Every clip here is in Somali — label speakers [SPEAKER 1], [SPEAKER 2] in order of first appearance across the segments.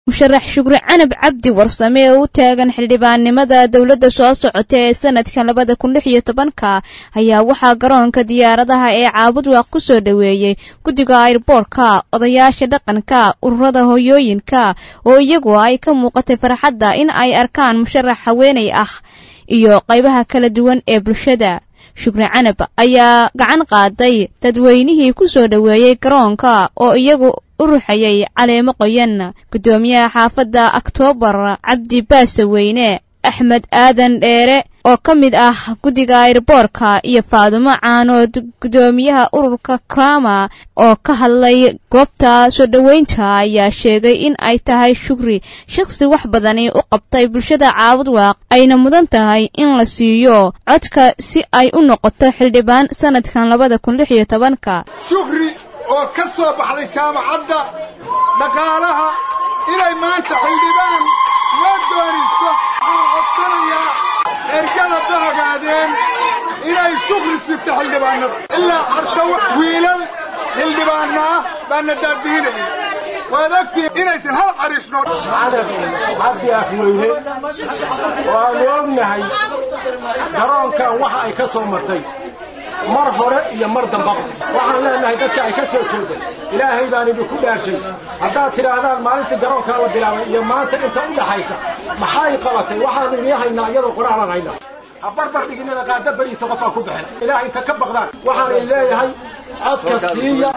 [SPEAKER 1] musharax shukri canab cabdi warsame oo u taagan xildhibaannimada dowladda soo socota ee sanadkan labada kun lix iyo tobanka ayaa waxaa garoonka diyaaradaha ee caabudwaaq ku soo dhoweeyey guddiga airboorka odayaasha dhaqanka ururada hoyooyinka oo iyagu ay ka muuqatay farxadda in ay arkaan musharax haweenay ah iyo qaybaha kala duwan ee bulshada shukri canab ayaa gacan qaaday dadweynihii ku soo dhoweeyey garoonka oo iyagu u ruxayay caleemo qoyan guddoomiyaha xaafadda oktoobar cabdi baasaweyne axmed aadan dheere oo ka mid ah guddiga airboorka iyo faadumo caanood guddoomiyaha ururka krama oo ka hadlay goobta soo dhoweynta ayaa sheegay in ay tahay shukri shakhsi wax badani u qabtay bulshada caabudwaaq ayna mudan tahay in la siiyo codka si ay u noqoto xildhibaan sanadkan labada kun lix iyo tobanka
[SPEAKER 2] shukri oo ka soo baxday jaamacadda dhaqaalaha inay maanta xildhibaan loo doonayso waxaan codsanayaa ergada bahogaadeen inay shukri sifto xildhibaanada ilaa harta wiilal xildhibaanna ah baana daadiinaya waad ogtihiin inaysan hal cariishno
[SPEAKER 3] cabdi afweyne waanu ognahay garoonkan waxa ay ka soo martay mar hore iyo mar dambaba waxaan leenahay dadka ay ka soo jeeday ilaahay baan idinku dhaarshay haddaad tidhaahdaan maalintii garoonkaa la bilaabay iyo maanta inta u dhaxaysa maxay qabatay waxaanu inii haynaa iyadoo qoraalaan haynaa ha barbar dhiginina qaada beriisa qofaa ku baxeen ilaahay inta ka baqdaan waxaan idin leeyahay codka siiya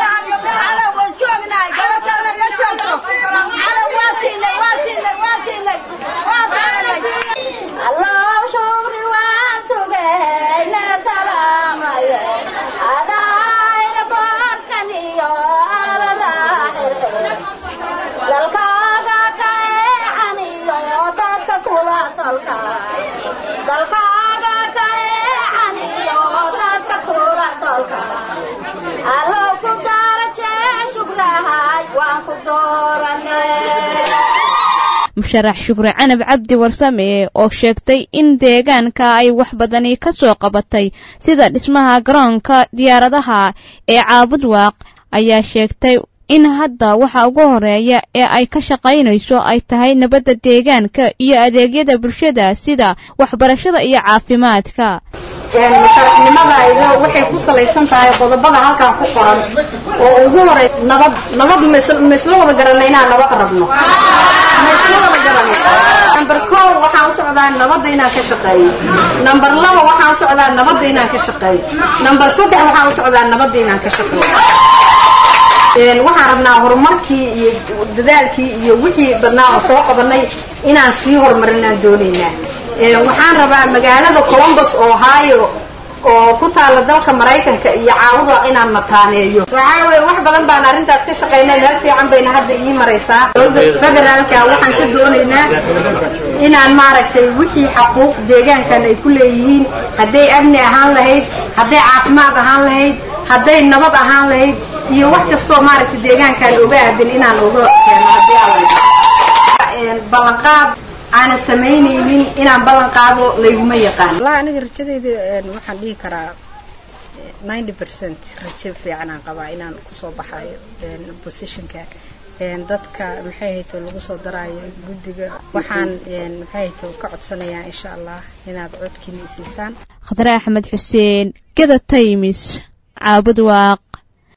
[SPEAKER 1] musharax shukri canab cabdi warsame oo sheegtay in deegaanka ay wax badani ka soo qabatay sida dhismaha garoonka diyaaradaha ee caabudwaaq ayaa sheegtay in hadda waxa ugu horeeya ee ay ka shaqaynayso ay tahay nabadda deegaanka iyo adeegyada bulshada sida waxbarashada iyo caafimaadka
[SPEAKER 4] musharaxnimadayda waxay ku salaysan tahay qodobada halkan ku qoran oo ugu horey nabad nabad ma isla wada garanay inaan nabad rabno ma isla wada garanay number kow waxaan u socdaa nabadda inaan ka shaqeeyo number laba waxaan u socdaa nabadda inaan ka shaqeeyo number saddex waxaan u socdaa nabadda inaan ka shaqeeyo waxaan rabnaa horumarkii iyo dadaalkii iyo wixii badnaa oo soo qabanay inaan sii horumarinaan doonaynaa waxaan rabaa magaalada colombus ohio oo ku taala dalka maraykanka iyo caawuda inaan mataaneeyo waxaa weye wax badan baan arrintaas ka shaqaynay meel fiican bayna hadda ii maraysaa dowladda federaalka waxaan ka doonaynaa inaan maaragtay wixii xaquuq deegaankan ay ku leeyihiin hadday amni ahaan lahayd hadday caafimaad ahaan lahayd hadday nabad ahaan lahayd iyo wax kastoo maaragtay deegaankan oga aadan inaan oga keeno haddii alla ballanqaad aanan samaynaynin inaan ballan qaado layguma yaqaan
[SPEAKER 5] wallahi aniga rajadayda waxaan dhihi karaa ninety percent rajo fiicanaan qabaa inaan kusoo baxayo positionka dadka maxay hayto lagu soo daraayo guddiga waxaan maxay hayto ka codsanayaa insha allah inaad codkiina isiisaan
[SPEAKER 1] khadre axmed xuseen geda taymis caabud waaq